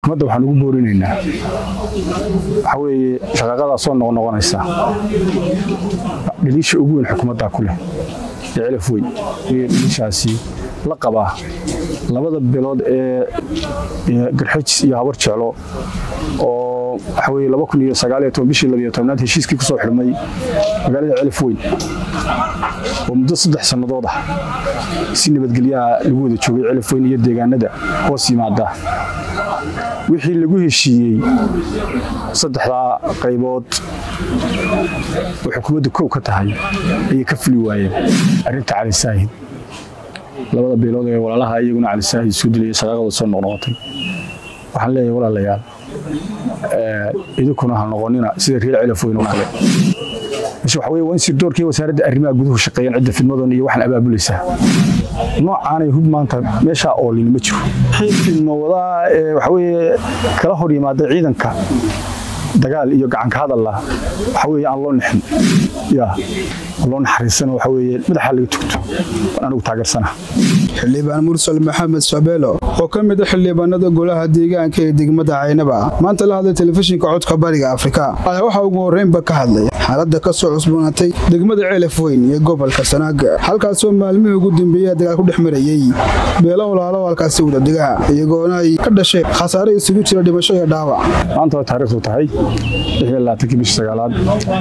xukuumadda waxaan ugu boorinaynaa waxaa weeye shaqaaqadaa soo noqnoqonaysa dhaliisha ugu weyn xukuumaddaa ku leh ee celaf weyn iyo dhaliishaasi la qabaa labada bilood ee garxajis iyo habar jeclo oo waxa weye laba kun iyo sagaaliyo toban bishii labiyo tobnaad heshiiskii ku soo xidhmay magaalada celaf weyn oo muddo saddex sannadood ah si nabadgelyaha lagu wada joogay celaf weyn iyo deegaanada hoos yimaada wixii lagu heshiiyey saddexdaa qaybood oo xukuumaddu kow ka tahay ayay ka fuli waayeen arrinta cali saahid labada beelood ee walaalaha iyaguna cali saahid soo dilaya shaqaaqada soo noqnoqotay waxaan leeyahay walaalayaal idinkuna ha noqonina sida reer celaf weyn oo kale meesha waxa weye waa in sirdoorkii wasaaradda arrimaha guduhu shaqeeyaan cidda fidmadan iyo waxaan abaabulaysaa noocaanay hub maanta meeshaa oolin ma jiro fidmawadaa ee waxa weye kala hor yimaada ciidanka dagaal iyo gacanka hadalla waxa weye aan loo nixin ya loo naxariisano waxa weye madaxa laga tugto waan anigu taageersana xildhibaan mursal maxamed shabeelo oo ka mid a xildhibaanada golaha deegaanka ee degmada caynaba maanta la hadlay telefishinka codka bariga afrika ayaa waxaa ugu horreynba ka hadlay xaaladda ka soo cusboonaatay degmada ceelaf weyn iyo gobolka sanaag halkaasoo maalmihii ugu dambeeya dagaal ku dhex marayey beelo walaalo halkaasi wadadega iyagoona ay ka dhashay khasaare isugu jira dhimasho iyo dhaawac maanta waa taariikhdu tahay bishii sagaalaad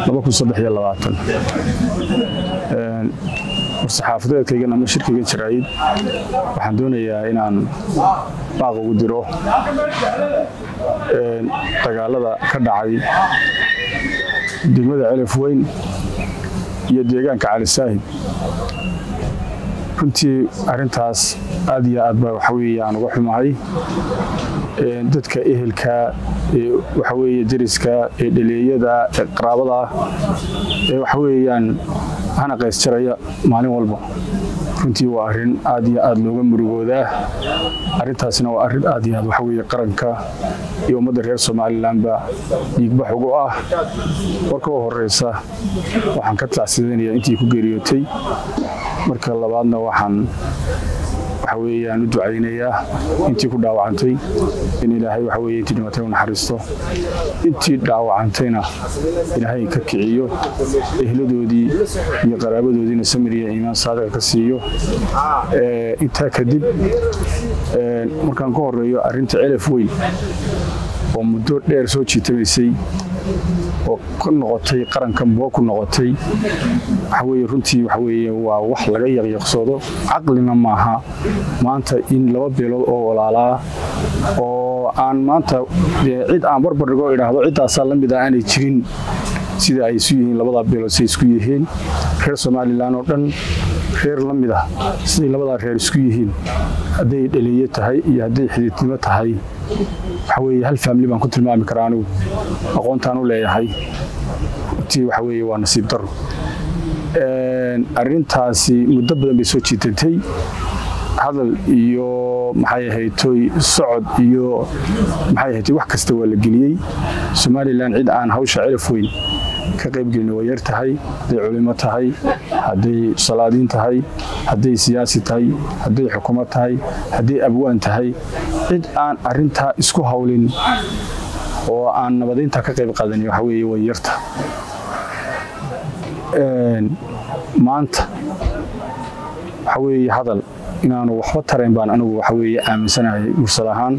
war-saxaafadeedkaygan ama shirkaygan jaraayid waxaan doonayaa inaan baaq ugu diro dagaalada ka dhacay degmada celaf weyn iyo deegaanka cali saahid runtii arintaas aad iyo aad ba waxa weye aan uga xumahay dadka ehelka ee waxa weye deriska ee dhaleeyada ee qaraabada ee waxa weeyaan hana qaysjaraya maalin walba runtii waa arrin aad iyo aad looga murugoodaa arrintaasina waa arrin aad iyo aad waxa weye qaranka iyo ummadda reer somalilanba dhiigbax ugu ah marka u horeysa waxaan ka tacsidanaya intii ku geeriyootay marka labaadna waxaan waxa weeyaan u ducaynayaa intii ku dhaawacantay in ilaahay waxa weye intii dhimatay u naxariisto intii dhaawacantayna ilaahay ka kiciyo ehladoodii iyo qaraabadoodiina samir iyo iimaan saadiqa ka siiyo intaa kadib markaan ka horeeyo arrinta celaf weyn oo muddo dheer soo jiitamaysay oo ku noqotay qarankan buga ku noqotay waxaweye runtii waxaweye waa wax laga yaqyaqsoodo caqlina maaha maanta in laba beelood oo walaalaa oo aan maanta cid aan barbardhigo idhaahdo ciddaasaa la mid ah aanay jirin sida ay isu yihiin labadaa beelood say isku yihiin reer somalilan oo dhan reer la mid ah siday labadaa reer isku yihiin hadday dhaliye tahay iyo hadday xididnimo tahay waxa weye hal faamili baan ku tilmaami karaa anigu aqoontaan u leeyahay runtii waxa weye waa nasiib daro arrintaasi muddo badan bay soo jiitantay hadal iyo maxay ahaytoy socod iyo maxay ahaytoy wax kasta waa la geliyey somalilan cid aan hawsha celaf weyn ka qaybgelin waa yar tahay hadday culimo tahay hadday salaadiin tahay hadday siyaasi tahay hadday xukuumad tahay hadday abwaan tahay cid aan arintaa isku hawlin oo aan nabadaynta ka qayb qaadanin waxa weye way yarta maanta waxa weeye hadal inaanu waxba tarayn baan anigu waxa weye aaminsanahay mursal ahaan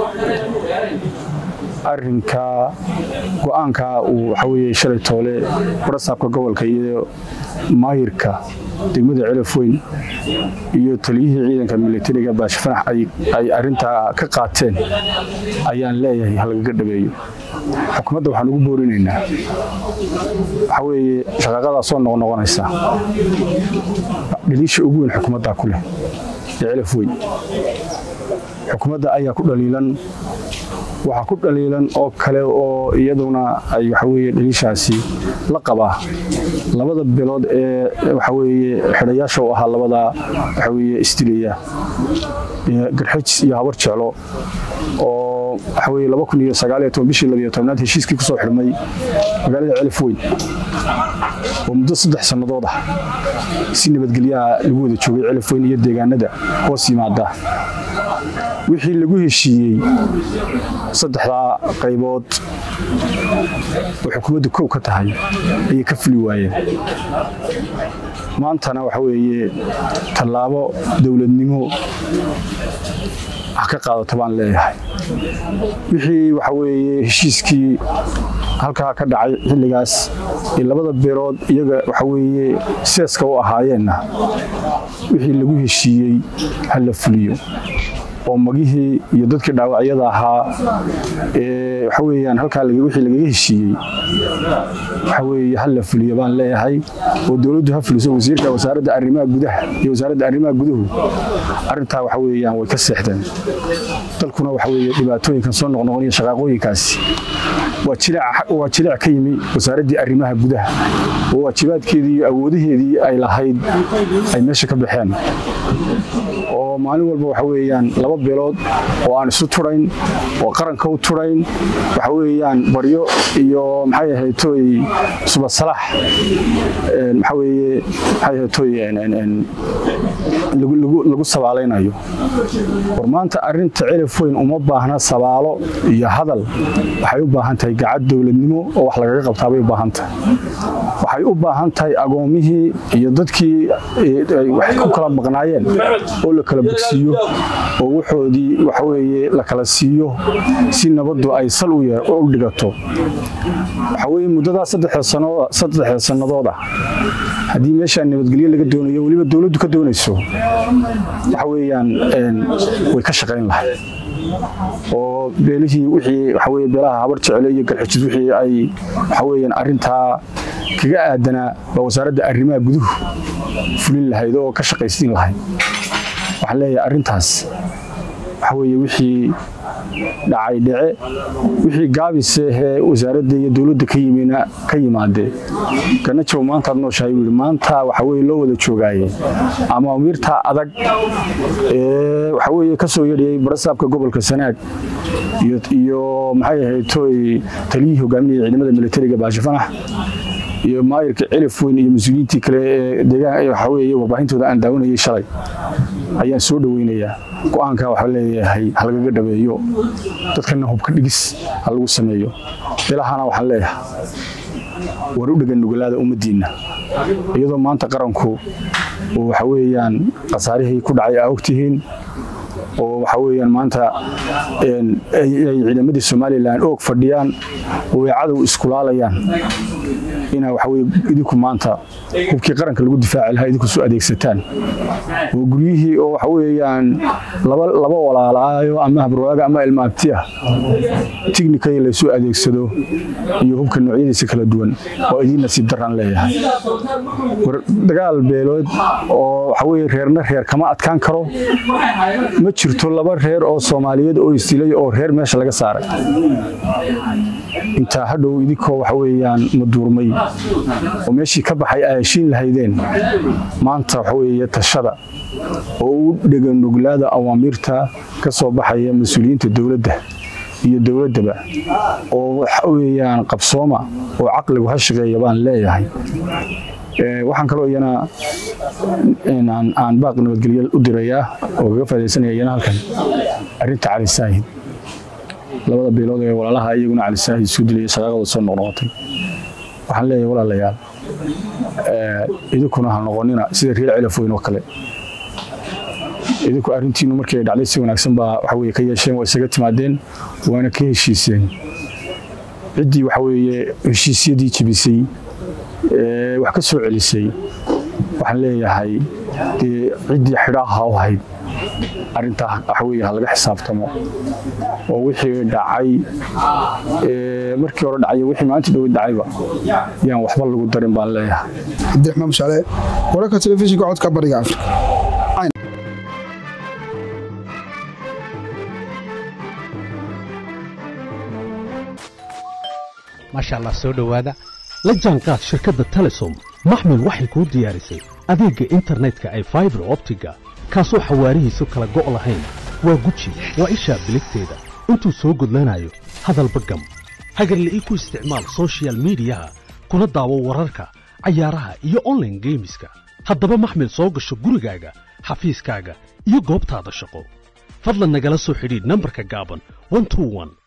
arinka go-aanka uu waxa weye shalay toole barasaabka gobolka iyo maayirka degmada celaf weyn iyo taliyihii ciidanka militariga baashifanax ay arintaa ka qaateen ayaan leeyahay halagaga dhabeeyo xukuumadda waxaan ugu boorinaynaa waxa weeye shaqaaqadaa soo noqnoqonaysa dhaliisha ugu weyn xukuumaddaa ku leh ee celaf weyn xukuumadda ayaa ku dhaliilan waxaa ku dhaliilan oo kale oo iyaduna ay waxaweye dhaliishaasi la qabaa labada bilood ee waxaweye xidhayaasha u ahaa labadaa waxaweye isdilaya garxajis iyo habar jeclo oo waxaweye laba kun iyo sagaaliyo toban bishii labiyo tobnaad heshiiskii kusoo xidhmay magaalada celaf weyn oo muddo saddex sannadood ah si nabadgelyaha lagu wada joogay celaf weyn iyo deegaanada hoos yimaada wixii lagu heshiiyey saddexdaa qaybood oo xukuumadda kow ka tahay ayay ka fuli waayeen maantana waxa weeye tallaabo dowladnimo wax ka qaadato baan leeyahay wixii waxa weeye heshiiskii halkaa ka dhacay xilligaas ee labada beelood iyaga waxa weeye seeska u ahaayeenna wixii lagu heshiiyey ha la fuliyo oo magihii iyo dadkii dhaawacyada ahaa ee waxa weeyaan halkaa wixii lagaga heshiiyey waxa weeye ha la fuliyo baan leeyahay oo dowladdu ha fuliso wasiirka wasaaradda arrimaha gudaha iyo wasaaradda arrimaha guduhu arrintaa waxa weeyaan way ka seexdeen dalkuna waxa weeye dhibaatooyinkan soo noqnoqon iyo shaqaaqooyinkaasi waa jilic ka yimi wasaaraddii arrimaha gudaha oo waajibaadkeedii iyo awoodaheedii ay lahayd ay meesha ka baxeen oo maalin walba waxa weeyaan laba beelood oo aan isu turayn oo qaranka u turayn waxa weeyaan baryo iyo maxay ahayd tooy subasalax maxaa weeye maxay ahayd tooy lagu sabaalaynayo war maanta arrinta cilif weyn uma baahna sabaalo iyo hadal waxay u baahan tahay gacad dowladnimo oo wax lagaga qabtaabay u baahan tahay waxay u baahan tahay agoomihii iyo dadkii wax ku kala maqnaayeen oo la kala bogsiiyo oo waxoodii waxa weeye la kala siiyo si nabaddu ay sal u dhigato waxa weeye muddadaa saddexda sannadooda haddii meeshaa nabadgelyo laga doonayo weliba dowladdu ka doonayso waxa weeyaan way ka shaqayn lahayd oo beelihii wixii waxa weye beelaha habar jecele iyo garxijid wixii ay waxa weeyaan arrintaa kaga aadanaa baa wasaaradda arrimaha guduhu fulin lahayd oo ka shaqaysiin lahayd waxaan leeyahay arrintaas waxa weeye wixii dhacay dhece wixii gaabisehee wasaaradda iyo dowladda ka yimina ka yimaadee kana jow maantaad nooshahay buu yidhi maanta waxa weye loo wada joogaaye ama amiirtaa adag ee waxa weeye ka soo yadhiyey barasaabka gobolka sanaag iyo maxay ahayd tooy taliyihii hogaaminaya ciidamada militariga baashifanax iyo maayirka cilif weyn iyo mas-uuliyiintii kale ee deegaan waxa weeye warbaahintooda aan daawanayay shalay ayaan soo dhoweynayaa go-aanka waxaa leeyahay ha lagaga dhabeeyo dadkana hubka dhigis ha lagu sameeyo bilahana waxaan leeyahay war u dhegan nugalaada ummaddiinna iyadoo maanta qaranku oo waxa weeyaan khasaarihii ku dhacay aa ogtihiin oo waxa weeyaan maanta ay ciidamadii somalilan oog fadhiyaan oo ay cadow iskulaalayaan inaa waxa weye idinku maanta hubkii qaranka lagu difaaci lahaa idinku soo adeegsataan oo guryihii oo waxa weeyaan laba laba walaalaayo ama habarwaaga ama ilmaabti ah tignikadii laysoo adeegsado iyo hubka noocyadiisa kala duwan oo idiin nasiib daraan leeyahay war dagaal beelood oo waxa weye reerna reer kama adkaan karo ma jirto laba reer oo soomaaliyeed oo isdilay oo reer meesha laga saaray intaa hadhow idinkoo waxa weeyaan maduurmay oo meeshii ka baxay ay heshiin lahaydeen maanta waxa weeye tashada oo u dhegan nuglaada awaamiirta ka soo baxaya mas-uuliyiinta dowladda iyo dowladdaba oo waxa weeyaan qabsooma oo caqligu ha shaqeeya baan leeyahay waxaan kaloo iyana aan baaq nabadgelyo u dirayaa oo kaga faadaysanaya iyana halkan arrinta cali saahid labada beelood ee walaalaha iyaguna cali saahid isku dilaya shaqaaqada soo noqnoqotay waxaan leeyahay walaalayaal idinkuna ha noqonina sida reer cilaf weyn oo kale idinku arrintiinu markii ay dhacday si wanaagsan baa waxa weye ka yeesheen waa isaga timaadeen waana ka heshiiseen ciddii waxa weeye heshiisyadii jebisay wax ka soo celisay waxaan leeyahay dee ciddii xidhaaha u hayd arrintaa waxa weye ha laga xisaabtamo oo wixii dhacay markii hore dhacay wixii maalinta dhow dhacayba yaan waxba lagu darin baan leeyahay cabdiraxmaan mushaale wararka telefishinka codka bariga afrika maasha allah soo dhowaada la jaanqaad shirkadda telesom maxmil waxay kuu diyaarisay adeegga internetka ay faibar optiga kaasoo xawaarihiisu kala go' lahayn waa guji waa ishaa biligteeda intuu soo gudlanayo hadalba gam hagarla'ii ku isticmaal sochial midiyaha kuna daawo wararka cayaaraha iyo onlaine geemiska haddaba maxmil soo gasho gurigaaga xafiiskaaga iyo goobtaada shaqo fadlan nagala soo xidhiidh nambarka gaaban